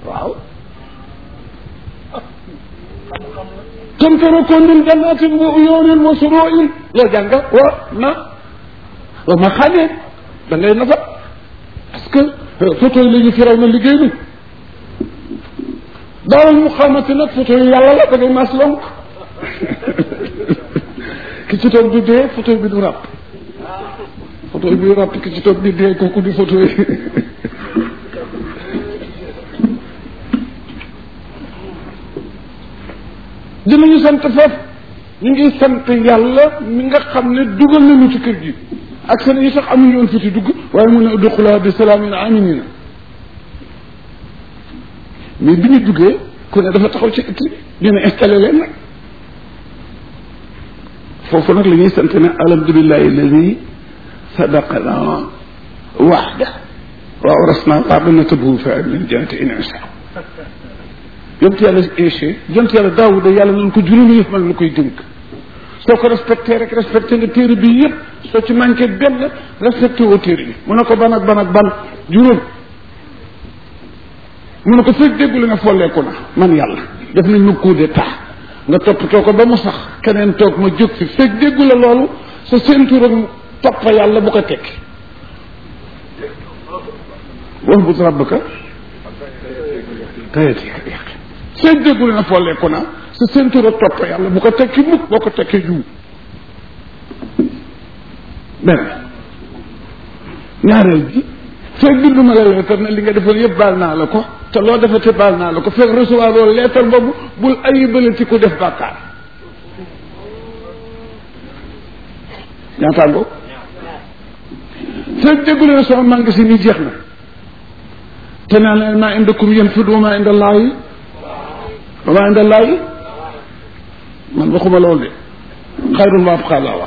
waaw kam tarakoo min jannatin wa uyunin wa suruin loo jàng wa na wa ma xamee da ngay nafa parce que photo yi la ñu firaw na liggéey bi daawal mu xamante nag photo yi yàlla la da ngay mas lonk ki ci toog di dee photo bi du ràpp photo bi du ràpp ki ci toog di dee kooku di photo yi dinañu sant foofu ñu ngi sant yàlla mi nga xam ne dugal nañu ci kër gi ak seen yi sax amuñu woon fi ci dugg waaye mun ne udxuluhaa bi salaamin aaminina mais bi ñu duggee ku ne dafa taxaw ci ëtt ñu ne installé leen nag foofu nag la ñuy sant ne alhamdulillahi alladi sadaqana waxda wa awrasna al-arda natabawwa'u fiihaa mina al-jannati in nashaa yonent yàlla Iisaa yonent yàlla Daawuda yàlla nañ ko juróomi yëf man la koy dënk soo ko respecté rek respecté nga téere bi yëpp soo ci manqué benn respecté woo téere bi mu ne ko ban ak ban ak ban juróom mu ne ko fekk déggule nga folleeku na man yàlla def nañ ma coup d'état nga toppatoo ko ba mu sax keneen toog ma jóg fi fekk déggule loolu sa ceinture ak toppa yàlla bu ko tekki wax bu rabbaka kayatika yàqi fekk déggule na folleeku na sa ceinture ak toppa yàlla bu ko tekki mukk boo ko tekkee juum benn ñaareel bi fekk bindu ma la leetar ne li nga defal yëpp baal naa la ko te loo defate baal naa la ko fekk recevoir loolu leetar boobu bul ayibale ci ku def bàkkaar ñaataango fekk déggule ne sama magasin yi jeex na te naa leen maa indakum yanfadu wa maa inda allaahi wa maa inda allaahi man waxuma loolu de xayrun wa abqaa laa wax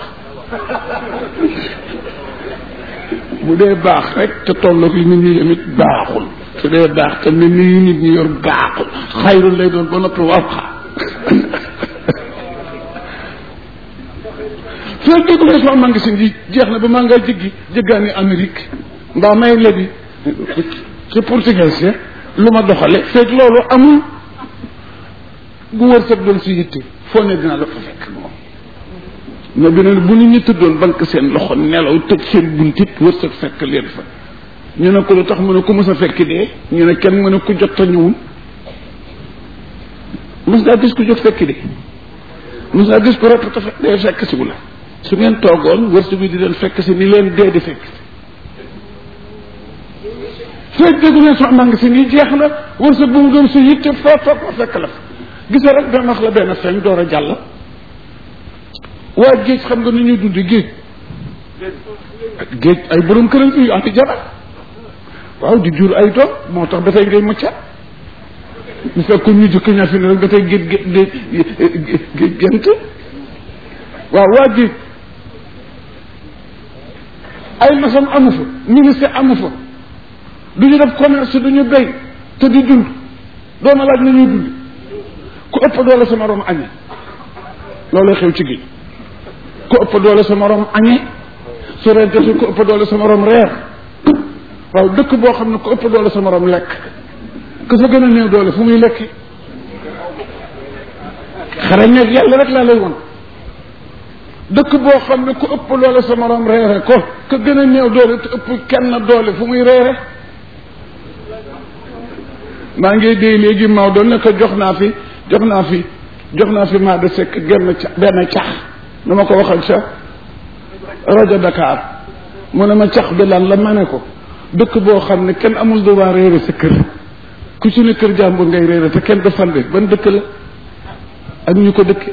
bu dee baax rek te tolloog li nit ñi yemit baaxul su dee baax te nit ñi nit ñi yor baaxul xayrun lay doon ba noppi wa abqaa fekk déggulee sama magasin yi jeex na ba maa ngaa jéggi jéggaani Amérique mbaa may lebi ci portugais lu ma doxale fekk loolu amul bu wër sab doon si yitte foo ne dina la fa fekk moom mais bi ne bu nit ñi tëddoon banque seen loxo nelaw tëj seen buntit wër sa fekk leen fa ñu ne ko lu tax mu ne ku mës a fekk dee ñu ne kenn mu ne ku jot a ñëwul mës ngaa gis ku jot fekk dee mës ngaa gis ko rek te fekk dee fekk si wu la su ngeen toogoon wërsëg bi di leen fekk si ni leen dee di fekk fekk déggu leen sax mang si nii jeex na wërsëg bu mu doon sa yitte foo toog ma fekk la fa gisa rek dana wax la benn feeñ door a jàll waa géej xam nga ni ñuy dundi géej géej ay borom këram fi yu am jabar waaw di jur ay doom moo tax dafay ngay mucca bu fekkoon ñu jëkk ñaa fi ne rek dafay géej géej géej gent waaw waa géej ay masam amu fa ministre amu fa du ñu def commerce du ñu béy te di dund dooma laaj na ñuy dund ku ëpp doole sa morom añe loolu xew ci géej ku ëpp doole sa morom añe su rente si ku ëpp doole sa morom reer waaw dëkk boo xam ne ku ëpp doole sa morom lekk ku fa gën a néew doole fu muy lekki xarañ nag yàlla rek laa lay won dëkk boo xam ne ku ëpp doole sa morom reere ko ku gën a néew doole te ëpp kenn doole fu muy reere maa ngi dee léegi Maodo ne ko jox naa fi jox naa fi jox naa fi maa de sekk genn ca benn cax nu ma ko waxal ca rajo Dakar mu ne ma cax bi lan la ma ne ko dëkk boo xam ne kenn amul droit réere sa kër ku ci ne kër jàmbur ngay réere te kenn du fande ban dëkk la ak ñu ko dëkke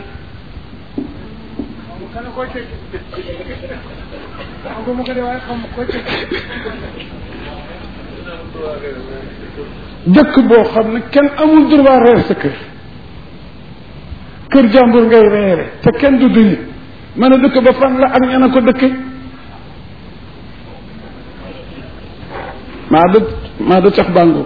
dëkk boo xam ne kenn amul droit reer sa kër kër jàmbur ngay reere te kenn du duñu mën a dëkk ba fan la ak ñana ko dëkke maa da maa da cax bàngo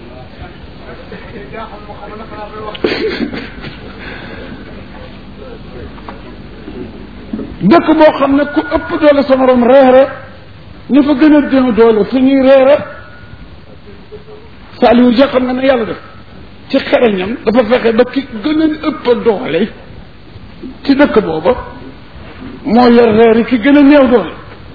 dëkk boo xam ne ku ëpp doole sa morom reere ñu fa gën a déw doole fu ñuy reere Saliou Dia xam nga ne yàlla def ci xereñam dafa fexe ba ki gën a ëpp doole ci dëkk booba moo yor reeri ki gën a néew doole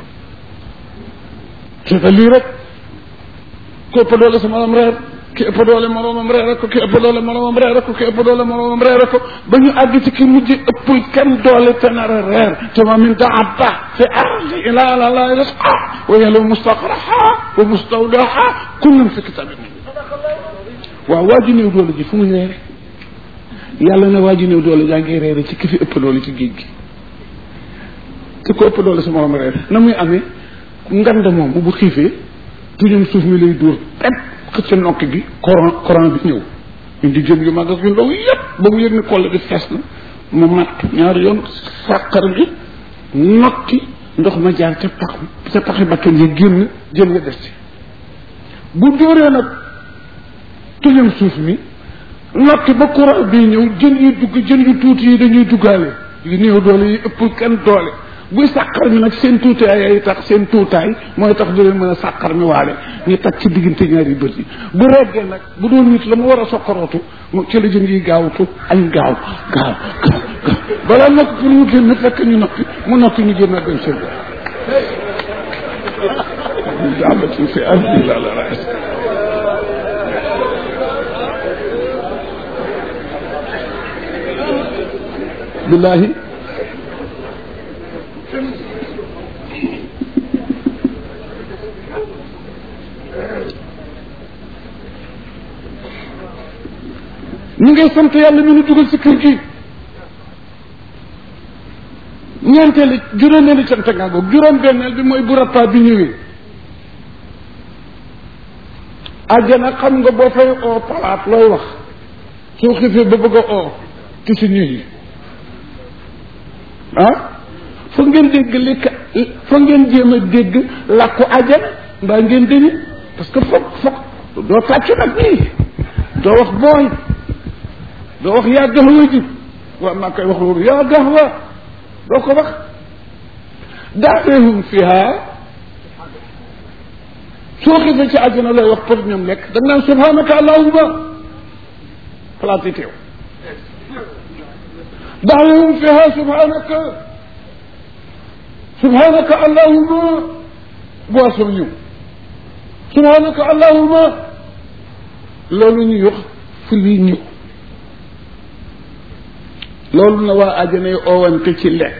te lii rek ku ëpp doole sa morom reer ki ëpp doole moromam reer ko ki ëpp doole moromam reer ko ki ëpp doole moromam reer ko ba ñu àgg ci ki mujj ëppul kenn doole te nar a reer te ma min daabba fi ardi ila ala la risqa wa yalu mustaqraha wa mustawdaha kullun fi kitabin waaw waa ji néew doole ji fu muy reere yàlla ne waa ji néew doole jaa ngi reere ci ki fi ëpp doole ci géej gi te ko ëpp doole sa morom reer na muy amee ngand moom bu xiifee tuñum suuf mi lay dóor pep xëcc nokk gi courant courant bi ñëw indi jën yu mag ak yu ndaw yépp ba mu yëg ne koll bi fees na mu matt ñaari yoon sàqar bi nokki ndox ma jaar ca pax ca paxi bakkan yi génn jën nga des ci bu dóoree nag tuñum suuf mi nokki ba courant bii ñëw jën yi dugg jën yu tuuti yi dañuy duggaale yu néew doole yi ëpp kenn doole buy sàqar mi nag seen tuutaay ay tax seen tuutaay mooy tax du leen mën a sàqar mi waale ñu tag ci diggante ñaari bët yi bu reggee nag bu doon nit la mu war a sokkarootu mu ci la jën yi gaawtu añ gaaw gaaw gaaw gaaw balaa nokk pour mu génn fekk ñu noppi mu noppi ñu génn dem seen daabatin fi ardi la la ras billahi ñu ngay sant yàlla mi nu dugal ci kër gi ñeenteeli juróomeeli cant nga goog juróom benneel bi mooy bu rappaa bi ñëwee àjjana xam nga boo fay oo palaat looy wax soo xiifee ba bëgg a oo ci si ñuy ah fa ngeen dégg li ka fa ngeen jéem a dégg làkku àjjana mbaa ngeen dégg parce que foog foog doo tàccu nag nii doo wax booy doo wax yaa gaxwa ji waaw maa koy wax loolu yaa gaxwa doo ko wax daawehum fiha soo xifee ci àjjana lay wax pour ñoom lekk da nga naan subhanaka allahuma palaat yi teew daawehum fiha subhanaka subhanaka allahuma boisson ñëw subhanaka allahuma loolu ñuy wax fu lii ñëw loolu na waa àjjana yi oowante ci lekk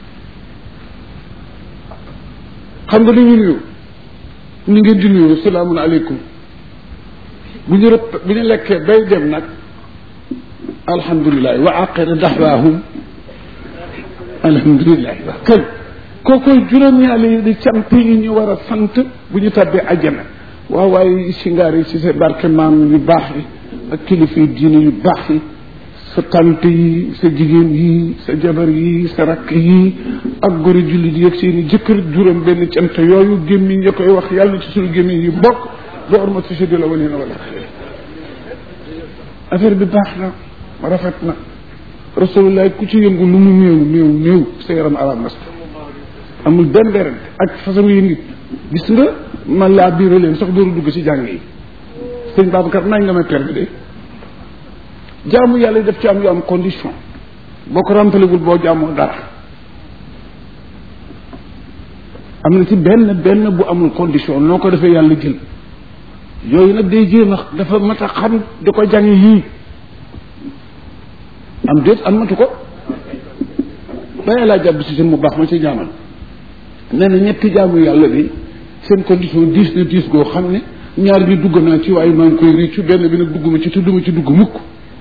xam nga li ñu nuyu ni ngeen di nuyu salaamun aleykum bu ñu rëpp bu ñu lekkee bay dem nag alhamdulilah wa aqira daxwaahum alhamdulilah wax kañ kookoy juróom-ñaari yi di cant yi ñu war a sant bu ñu tabbee àjjana waaw waaye singaar yi ci sa barke maam yu baax yi ak kilifa yi diine yu baax yi sa tante yi sa jigéen yi sa jabar yi sa rakk yi ak gori jullit yi ak seen i jëkkër juróom benn cant yooyu gémmiñ ya koy wax yàlla na ci suñu gémmiñ yi bokk doo orma si di la wane na wala affaire bi baax na rafet na rasulullah ku ci yëngu lu mu néew néew néew sa yaram arab nas amul benn werante ak façon yi nit gis nga man laa biira leen sax dooru dugg ci jàng yi sëñ Babacar nañ nga may permis de jaamu yàlla def ci am yu am condition boo ko rampalewul boo jaamoo dara am na ci benn benn bu amul condition noo ko defee yàlla jël yooyu nag day jéem a dafa mat a xam di ko jàng yii am déet am matu ko bàyyi laa jàpp si seen mu baax ma ci ñaanal nee na ñetti jaamu yàlla bi seen condition diis na diis goo xam ne ñaar bi dugg naa ci waaye maa ngi koy réccu benn bi nag dugguma ci tudduma ci dugg mukk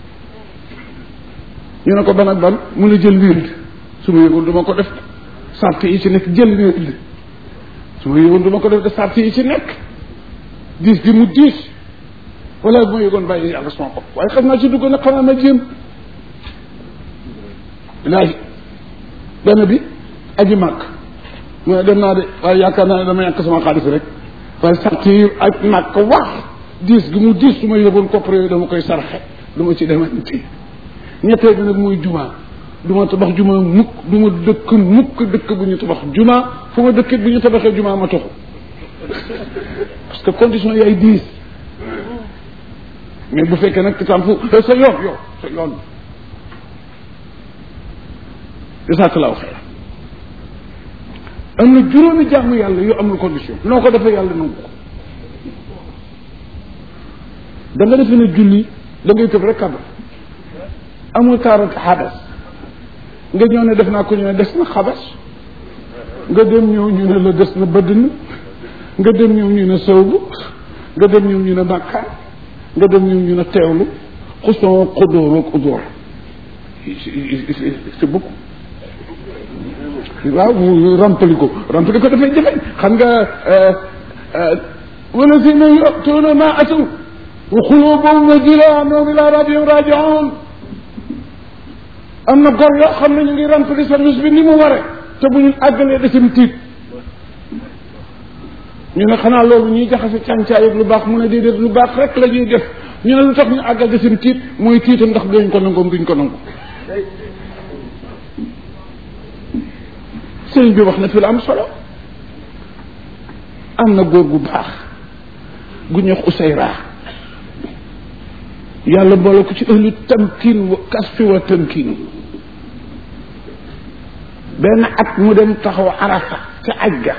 ñu ne ko ban ak ban mun a jël wird su ma yëgoon du ma ko def sart yi ci nekk jël wird su ma yëgoon du ma ko def de sart yi ci nekk diis bi mu diis wala bu ma yëgoon bàyyi yàlla sama bopp waaye xam naa ci dugg nag xanaa ma jéem laaj benn bi aji màkk mu ne dem naa de waaye yaakaar naa ne dama yàq sama xaalis rek waaye sart yi ak màkk wax diis gi mu diis su ma yëgoon koppar yooyu dama koy sarxe du ma ci demante ñetteel bi nag muy juma du ma tabax juma mukk du ma dëkk mukk dëkk bu ñu tabax juma fu ma dëkk bu ñu tabaxee juma ma toxu parce que condition yaay diis mais bu fekkee nag tam fu sa yoon yow sa yoon jasakallahu xeyr am na juróomi jaamu yàlla yu amul condition noo ko defee yàlla nangu ko da nga defe ne julli da ngay tëb rek kabar amul taarat xabas nga ñëw ne def naa ko ñu ne des na xabas nga dem ñëw ñu ne la des na bëdd na nga dem ñëw ñu ne sawbu nga dem ñëw ñu ne bàkkaar nga dem ñëw ñu ne teewlu xuson xudóor ak udóor c'est beaucoup waaw mu rempli ko rempli ko dafay jafe xam nga wala si na yutuuna ma ataw wa xulubuhum wajila annahum ila rabbihim rajiun am na gor yoo xam ne ñu ngi rempli service bi ni mu waree te bu ñu àggalee desam tiit ñu ne xanaa loolu ñuy jaxase càncaay ak lu baax mu ne déedéet lu baax rek la ñuy def ñu ne lu tax ñu àggal desam tiit mooy tiita ndax duñ ko nangoom duñ ko nangu sëriñ bi wax na fi la am solo am na góor gu baax gu ñuy wax Usayra yàlla boole ko ci ëllu tamkiin wa kasfi wa tamkiin benn at mu dem taxaw arafa ca aj ga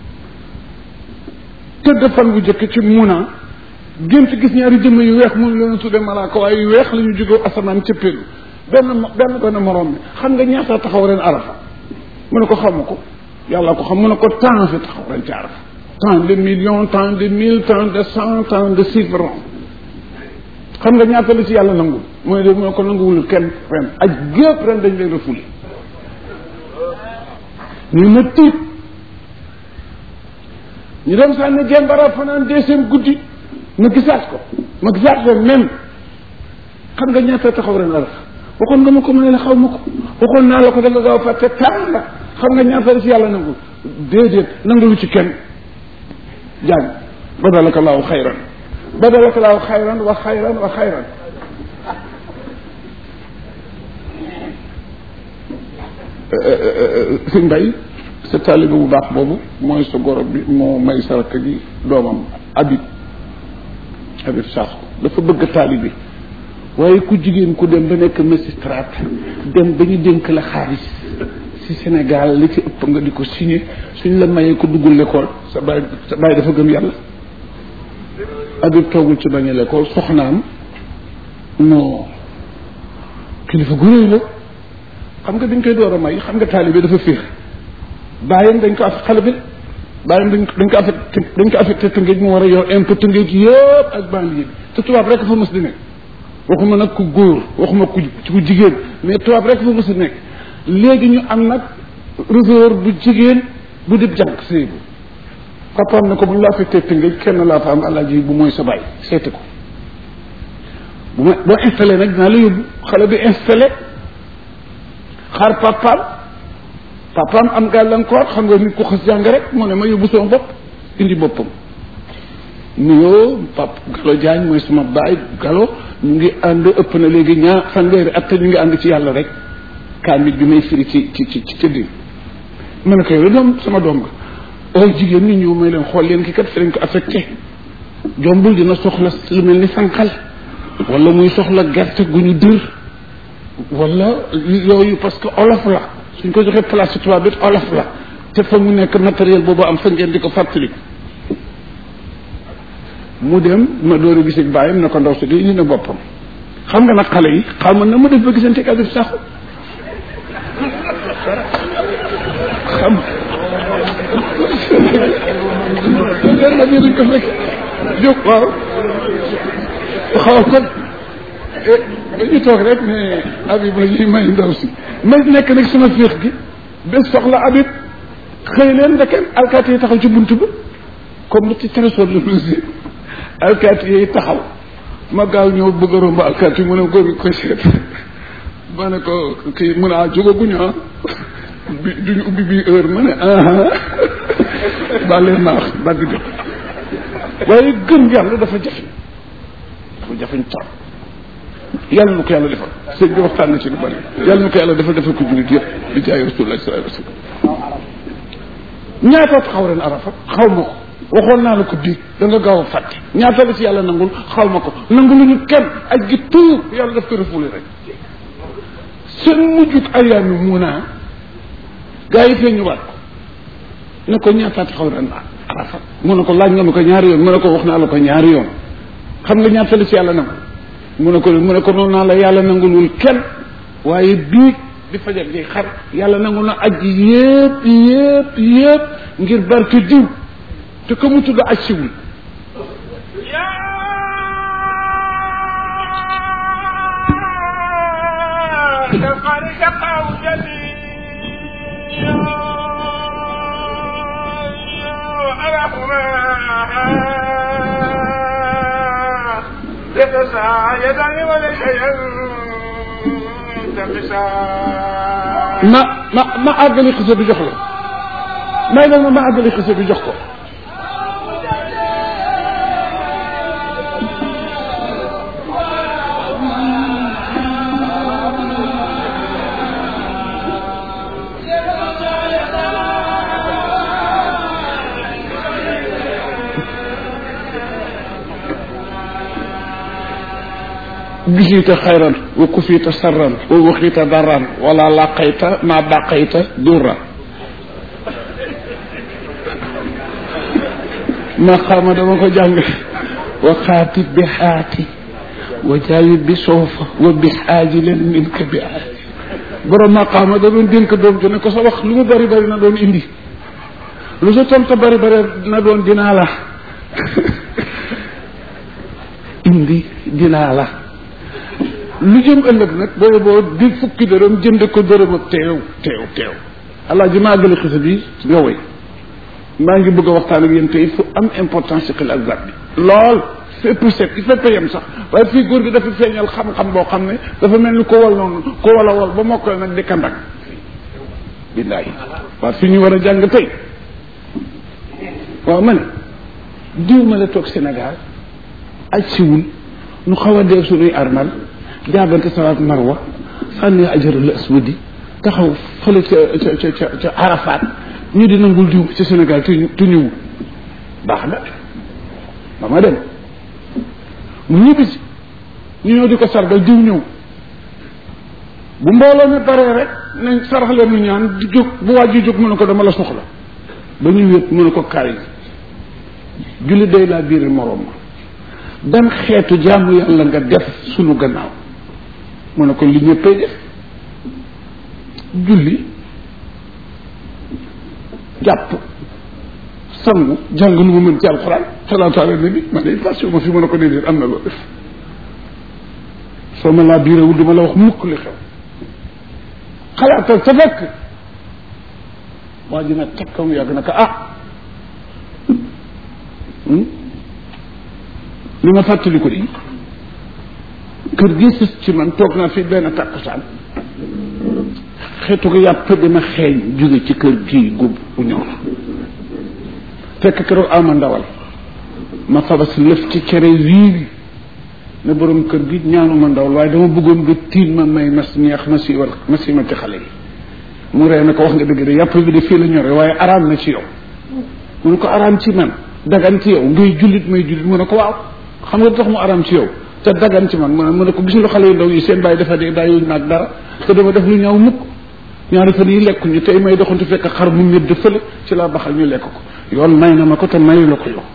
tëdd fan bu jëkk ci muna gént gis ñaari jëmm yu weex mun leen tudde malaaka waaye yu weex la ñu jóge asamaan ca pélu benn benn benn morom bi xam nga ñaata taxaw ren arafa mu ne ko xamu ko yàlla ko xam mu ne ko temps fi taxaw ren ci arafa tant de millions tant de mille tant de cent tant de chiffres xam nga ñaata la ci yàlla nangul mu ne de mu ne ko nanguwul kenn ren aj gépp ren dañ leen refoulé ñu ma tiit ñu dem sànni jembara fanaan deuxième guddi ma gisaat ko ma gisaat ren même xam nga ñaata taxaw ren arafa waxoon nga ma ko ma ne la xaw ma ko waxoon naa la ko da nga gaaw fàtte tàng la xam nga ñaata la ci yàlla nangu déedéet nangalu ci kenn jàng badalaka laahu xayran badalaka laahu xayran wa xayran wa xayran sëñ Mbay sa taalibe bu baax boobu mooy sa goro bi moo may sa rakk ji doomam Habib Habib Sakho dafa bëgg taalibe waaye ku jigéen ku dem ba nekk magistrat dem ba ñu dénk la xaalis ci Sénégal li ci ëpp nga di ko signé suñ la mayee ko duggul l'école sa baay sa baay dafa gëm yàlla Habib toogul ci bañ a l'école soxnaam non kilifa gu réy la xam nga dañ koy door a may xam nga taalibe dafa féex bàyyam dañ ko af xale bi bàyyam dañ dañ ko affecté dañ ko affecté tëngéej mu war a yor impôt tëngéej yëpp ak banlieue bi te tubaab rek fa mës di nekk waxuma nag ku góor waxuma ku ku jigéen mais tubaab rek fa mës a nekk léegi ñu am nag réserve bu jigéen bu dib jànk sëy bu papaam ne ko bu ñu la affecté tëngéej kenn laa fa am alaaji bu mooy sa bàyyi seeti ko bu ma boo installé nag dinaa la yóbbu xale bi installé xaar papaam papaam am gàllankoor xam nga nit ko xas jàng rek mu ne ma yóbbu sama bopp indi boppam nuyoo pap Galo Diagne mooy sama baay Galo ñu ngi ànd ëpp na léegi ñaar fanweeri at te ñu ngi ànd ci yàlla rek kaamit bi may firi ci ci ci ci tëddin ma ne ko yow doom sama doom nga oo jigéen ñi ñëw may leen xool leen ki kat fi lañ ko affecté jombul dina soxla lu mel ni sànqal wala muy soxla gerte gu ñu dër wala yooyu parce que olof la suñ ko joxee place ci tubaab bi olof la te fa mu nekk matériel boobu am fa ngeen di ko fàttali mu dem ma door a gis ak bàyyam ne ko ndaw si di indi na boppam xam nga nag xale yi xam na ma def ba gisante ak Habib Sakho xam nga bi dañ ko fekk jóg waaw xaw kon dañu toog rek ne Habib la ñuy may ndaw si may nekk nag sama féex gi bés soxla Habib xëy leen ndeke alkaati yi taxaw ci bunt ba comme ci trésor le musée alkaati yi taxaw ma gaaw ñëw bëgg a romb alkaati mu ne góor gi koy seet ma ne ko kii mun a jógaguñu ah bi duñu ubbi bii heure ma ne ah ba leen naax dagg jot waaye gëm yàlla dafa jafe dafa jafeñ trop yàlla na ko yàlla defal sëñ bi waxtaan na ci lu bari yàlla na ko yàlla defal defal ko jullit yëpp di jaay rasulullah sallallahu alayhi wasallam ñaata taxaw ren arafa xaw ma ko waxoon naa la ko biig da nga gaaw a fàtte ñaata la ci yàlla nangul xaw ma ko nangu lu ñu kenn aj gi tout yàlla daf ko refoulé rek seen mujjut ayaami muunaa gaa yi fee ñu waat ko ne ko ñaataati xaw ren arafa mu ne ko laaj nga ma ko ñaari yoon mu ne ko wax naa la ko ñaari yoon xam nga ñaata la ci yàlla nangu mu ne ko mu ne ko noonu naa la yàlla nangulul kenn waaye biig di fajar gi xar yàlla nangu na aj yépp yépp yépp ngir barke diw te ko mu tudd aj siwul ma ma ma àggali xisa bi jox la may nag ma ma àggali xisa bi jox ko bisiita xayran wa kufiita sarran wa waxiita darran wala laqayta ma baqayta durra ma xama dama ko jàng wa xaati bi xaati wa jaayi bi soofa wa bi xaaji leen min ka bi aaji borom maqaama da doon dénk doom ju ne ko sa wax lu mu bari bari na doon indi lu sa tonta bari bari na doon dinaa la indi dinaa la lu jëm ëllëg nag boobu boo di fukki dërëm jënd ko dërëm ak teew teew teew allah ji maa gën a xisa bi nga woy maa ngi bëgg a waxtaan ak yéen tey fu am importance ci xel ak zat bi lool fépp set i fépp yem sax waaye fii góor gi dafa feeñal xam-xam boo xam ne dafa mel ni ko wal noonu ko wala wal ba mokkal nag di kandak billaahi waaw fi ñu war a jàng tey waaw ma ne diw ma la toog Sénégal aj siwul nu xaw a dee suñuy armal jaabante sawaat marwa sànni ajarul aswadi taxaw fële ca ca ca ca arafat ñu di nangul diw ci Sénégal te te ñëwul baax na ba ma dem mu ñibbisi ñu ñëw di ko sargal diw ñëw bu mbooloo mi paree rek nañ sarax leen nu ñaan di jóg bu wàjji jóg mu ne ko dama la soxla ba ñu wét mu ne ko kaay julli day laa biir moroom ma ban xeetu jaamu yàlla nga def sunu gannaaw mu ne ko li ñëppay def julli jàpp sangu jàng nu mu mën ci alxuraan salaatu ala nabi man day passé ma fi mën a ko déedéet am na loo def soo ma laa biirawul duma la wax mukk li xew xalaatal sa fekk waa ji nag teg mu yàgg na ko ah li ma fàttali ko di kër gi sës ci man toog naa fi benn takkusaan xeetu ko yàpp dama xeeñ jóge ci kër gii gub bu ñor fekk keroog ama ndawal ma fabas lëf ci cere wii ne borom kër gi ñaanuma ndawal waaye dama bëggoon nga tiin ma may mas ñeex ma si war ma si ma ci xale yi mu ree na ko wax nga dëgg de yàpp bi de fii la ñore waaye araam na ci yow mu ne ko araam ci man dagan ci yow ngay jullit may jullit mu ne ko waaw xam nga tax mu araam ci yow te dagan ci man mu ne ko gis nga xale yu ndaw yi seen bàyyi dafa dee bàyyiwuñ naag dara te dama def lu ñaaw mukk ñaari fan yi lekkuñu tey may doxantu fekk xar mu ñëdd fële ci laa baxal ñu lekk ko yoon may na ma ko te mayu la ko yow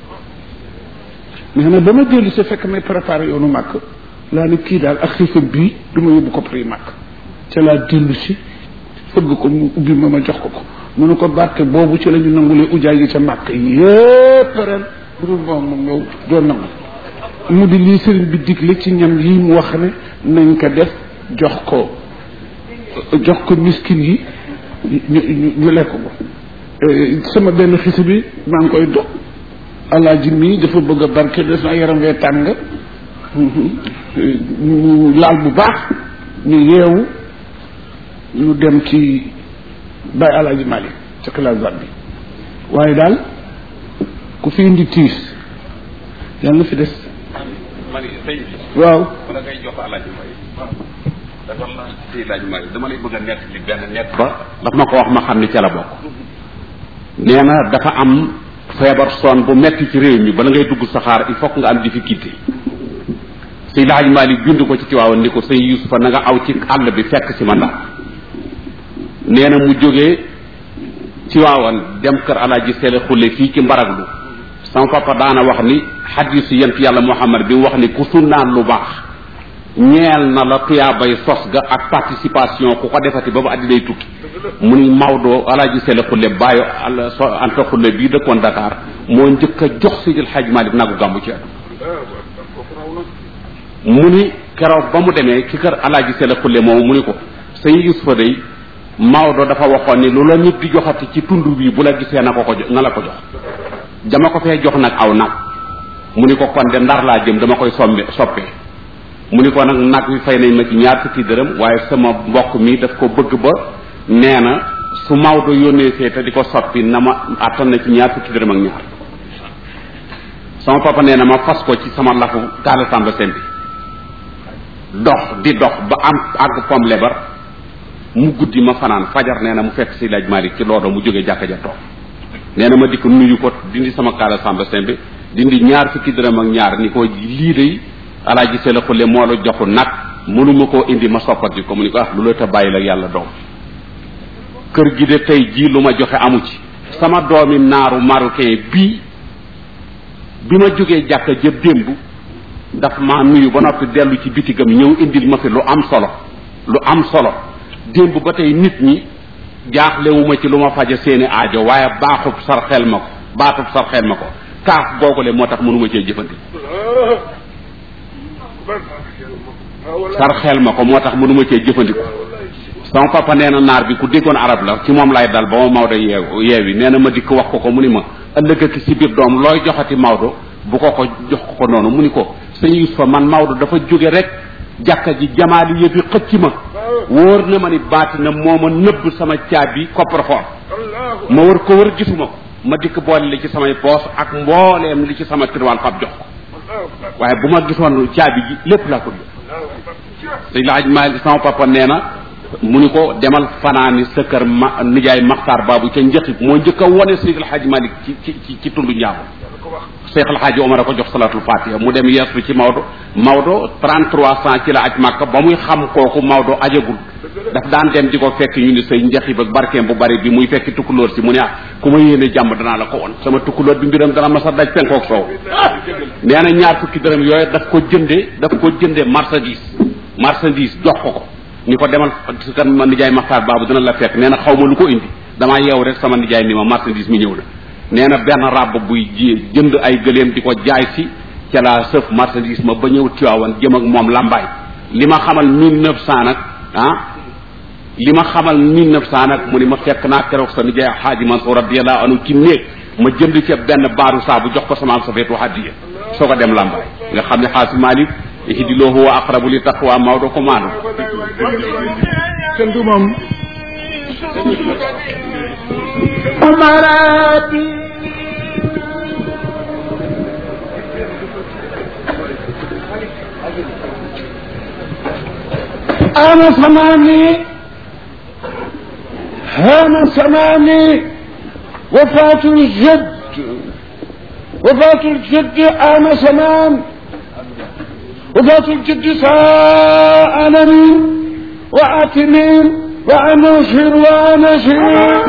mais nag ba ma dellu si fekk may préparé yoonu màkk laa ne kii daal ak xiifam bii du ma yóbbu ko prix màkk ca laa dellu si fëgg ko mu ubbi ma ma jox ko ko mu ne ko barke boobu ci la ñu nangulee ujaay yi ca màkk yépp ren bu dul moom moom yow doo nangu mu di lii sëriñ bi digle ci ñam yi mu wax ne nañ ko def jox ko jox ko miskin yi ñu ñu lekk ko sama benn xisi bi maa ngi koy dox alaaji mii dafa bëgg a barke def na yaram wee tàng ñu laal bu baax ñu yeewu ñu dem ci bàyyi alaaji Malick ci xilaasat bi waaye ku fi indi tiis yàlla na fi des ma ne sëñ bi. waaw wala ngay jox alaaji may dafa la si laaj may dama lay bëgg a nett li benn nett ba daf ma ko wax ma xam ni ca la bokk nee na dafa am feebar son bu metti ci réew mi bala ngay dugg saxaar il faut que nga am difficulté si laaj Malick bind ko ci Tiwaawan ni ko sëñ Yusufa na nga aw ci àll bi fekk si ma ndax nee na mu jógee Tiwaawan dem kër alaaji Sele Xulle fii ci Mbaraglu sama papa daana wax ni xadisu yent yàlla Muhammad bi mu wax ni ku sunnaan lu baax ñeel na la tuyaabay sos ga ak participation ku ko defati ba ba addinay tukki mu ni Maodo alaaji Sele Xulle bàyyi al so Anta Xulle bii dëkkoon Dakar moo njëkk a jox Sidil Hadj Malick nagu gàmmu ci mu ni keroog ba mu demee ci kër alaaji Sele Xulle moomu mu ni ko sëñ Yusufa day Maodo dafa waxoon ni lu la nit di joxati ci tund bii bu la gisee na ko ko na la ko jox dama ko fee jox nag aw nag mu ni ko kon de ndar laa jëm dama koy sombe soppee mu ni ko nag nag wi fay nañ ma ci ñaar fukki dërëm waaye sama mbokk mi daf ko bëgg ba nee na su Maodo yónnee see te di ko soppi na ma attan na ci ñaar fukki dërëm ak ñaar sama papa nee na ma fas ko ci sama lafu taala samba seen bi dox di dox ba am àgg pom lebar mu guddi ma fanaan fajar nee na mu fekk si laaj Malick ci loodo mu jógee jàkka ja toog nee na ma dikk nuyu ko dindi sama kaala samba seen bi dindi ñaar fukki dërëm ak ñaar ni ko lii day alaaji sela xulle moo la joxu nag mënuma koo indi ma soppati ko mu ni ko ah lu la ta bàyyi la yàlla doom kër gi de tey jii lu ma joxe amu ci sama doomi naaru marocain bii bi ma jógee jàkka jëp démb daf ma nuyu ba noppi dellu ci bitigam ñëw indil ma fi lu am solo lu am solo démb ba tey nit ñi jaaxlewuma ci lu ma faja seeni aajo waaye baaxub sarxel ma ko baatub sarxel ma ko kaaf googule moo tax mënuma cee jëfandi sarxel ma ko moo tax mënuma cee jëfandiko sama papa nee na naar bi ku déggoon arab la ci moom lay dal ba ma Maodo yeew yeewi nee na ma dikk wax ko ko mu ni ma ëllëg ak si biir doom looy joxati Maodo bu ko ko jox ko ko noonu mu ni ko sëñ Yusufa man Maodo dafa jóge rek jàkka ji jamaali yëfi xëcc ma wóor na ma ni baati na moo ma nëbb sama caabi coffre-fort ma wër ko wër gisuma ko ma dikk boole li ci samay poos ak mbooleem li ci sama tirwaan fab jox ko waaye bu ma gisoon caabi ji lépp laa ko jox sëñ laaj ma sama papa nee na mu ni ko demal fanaani sa kër ma nijaay maxtaar baabu ca njëkk moo njëkk a wone Seydil El Hadj Malick ci ci ci ci tundu njaago Cheikh El Hadj Omar a ko jox salatul fatiha mu dem yeesu ci Maodo Maodo 3300 ci la aj Màkka ba muy xam kooku Maodo ajagul daf daan dem di ko fekk ñu ni say njaxib ak barkeem bu bari bi muy fekki tukkulóor si mu ne ah ku ma yéene jàmm danaa la ko won sama tukkulóor bi mbiram dana ma sa daj penkook soow nee na ñaar fukki dërëm yooyu daf ko jënde daf ko jënde marchandise marchandise jox ko ko ni ko demal su kan ma nijaay maxtaar baabu dina la fekk nee na xaw ma lu ko indi damaa yeew rek sama nijaay ni ma marchandise mi ñëw na nee na benn ràbb buy ji jënd ay gëléem di ko jaay si ca la sëf marchandise ma ba ñëw Tiwaawan jëm ak moom lambaay li ma xamal mille neuf cent nag ah li ma xamal mille neuf cent nag mu ni ma fekk naa keroog sa nijaay xaaji Mansour radiyallahu anhu ci néeg ma jënd ca benn baaru saabu jox ko sama am sa feetu hadiya soo ko dem lambaay nga xam ne xaasi Malick ihdiloo huwa aqrabu li taqwa Maodo ko maanu kenn du moom أمراتي أنا سماني أنا سماني وفاة الجد وفاة الجد أنا سمان وفاة الجد سألني وأتني وأنشر وأنشر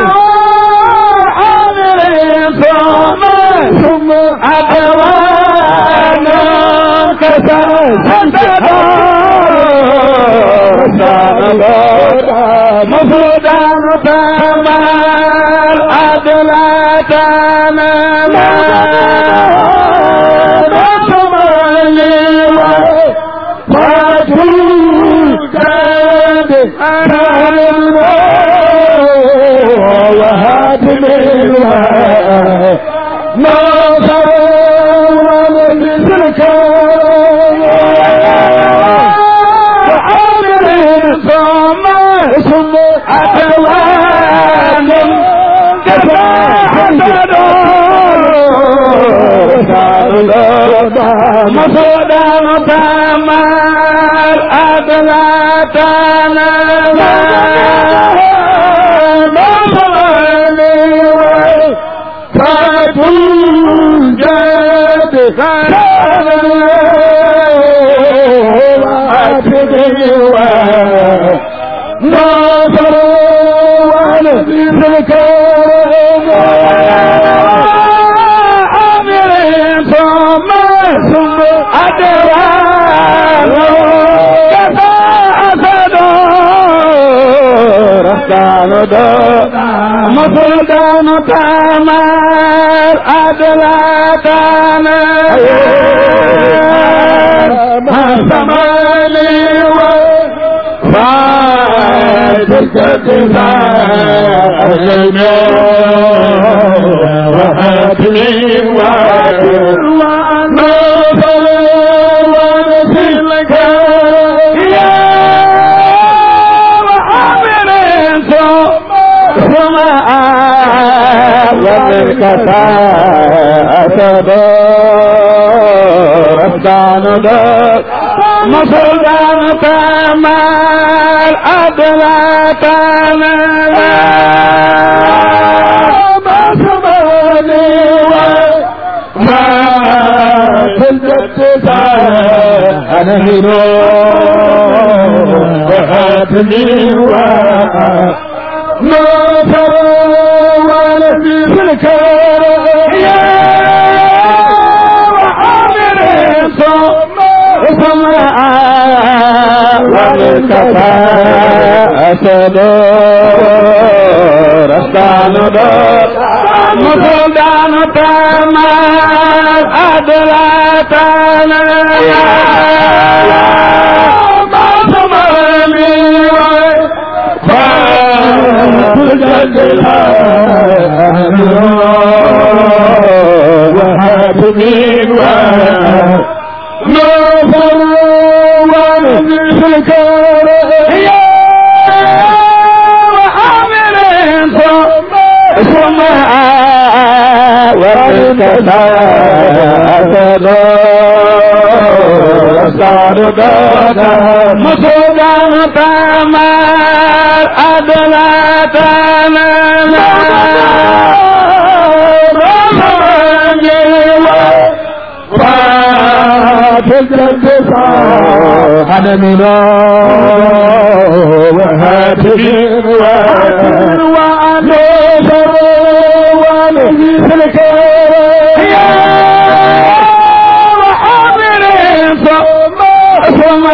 ثم مفروضان تمام أدلتنا وهاتم ناصر ومثلك وعامل ثم ثم أتوان كفى حسد مصدر تمار أدلتنا ناصر ونذيرك أمر ثم ثم أدوان كفى أسد رفتان مفردان تامر أدلاتنا ما سمالي وفاتك تساء أهلنا وهاتني ونصر ونسلك يا وعامل ثم ومنك أتدار أفدان دار مصدان تمال أدلاتنا ما سمعني وما تلبت أنا هنا وهاتني ونصر ولدي في الكرم يا وعامر ثم ثم وبالكفى أسد رستان دار مفردان تمام أدلاتنا ما سمعني وهاتمين ونصر ونذلك يا وعامل ثم ثم ومنك أسد مصدان تمار أدلاتنا أنا من وهاتف ونصر ونذلك يا وحامل ثم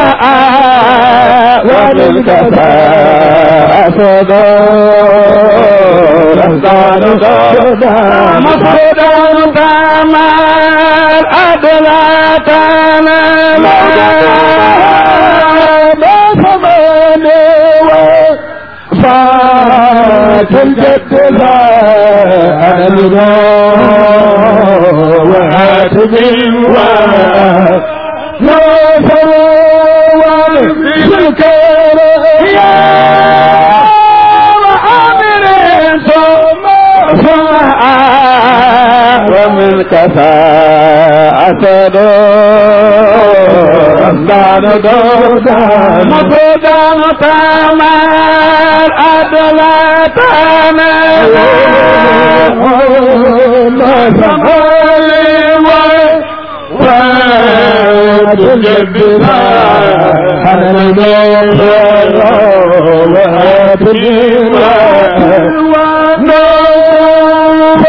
ومنك أسد مصدر تمار أدلاتنا ما سمعني فات الجد لا أنا الغار وهاتفي ونصر ونذلك يا وعامر ثم ثم ومن كفى أسد رمضان دودان مفردان تمار أدلاتنا ما سمالي وتجبنا على النور وهاتنا ونور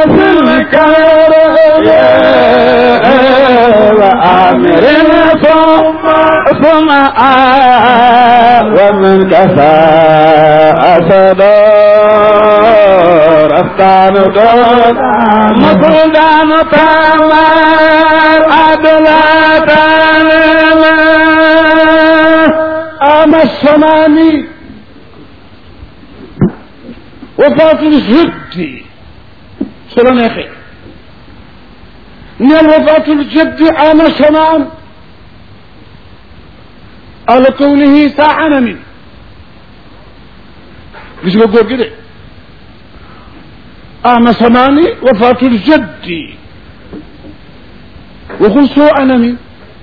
ونسلك وآمر من كفى أسدار أفتان دون مطلدان تامر أدلاتان أما السماني وفاة الجد سلا نخي نيل وفاة الجد عام سمان على كونه ساعة من مش بقول كده عام سماني وفاة الجد وقل سوء من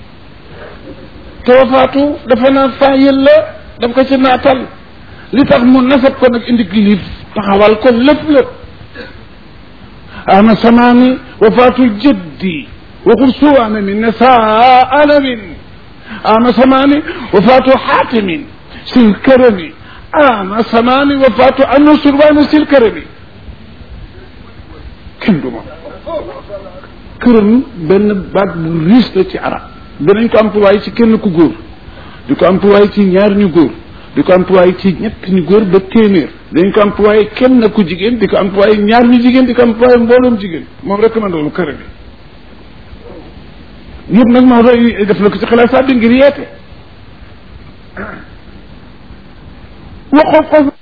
توفاatu dafa naa fayil la daf ko ci naatal li tax mu nasab ko nag indi kilif taxawal ko lépp lépp ama samaani wafaatu jëddi waxul suwaana min ne saa alamin ama samaani wafaatu xaatimin sil kërami ama samaani wafaatu annu surbaani sil kërami kenn du ma këram benn baat bu riis la ci arab danañ ko employé ci kenn ku góor di ko employé ci ñaar ñu góor di ko employé ci ñett ñu góor ba téeméer dañ ko employé kenn ku jigéen di ko employé ñaar ñu jigéen di ko employé mbooloom jigéen moom rek man loolu kër bi yëpp nag Maodo def na ko ci xalaat bi ngir yeete waxoo ko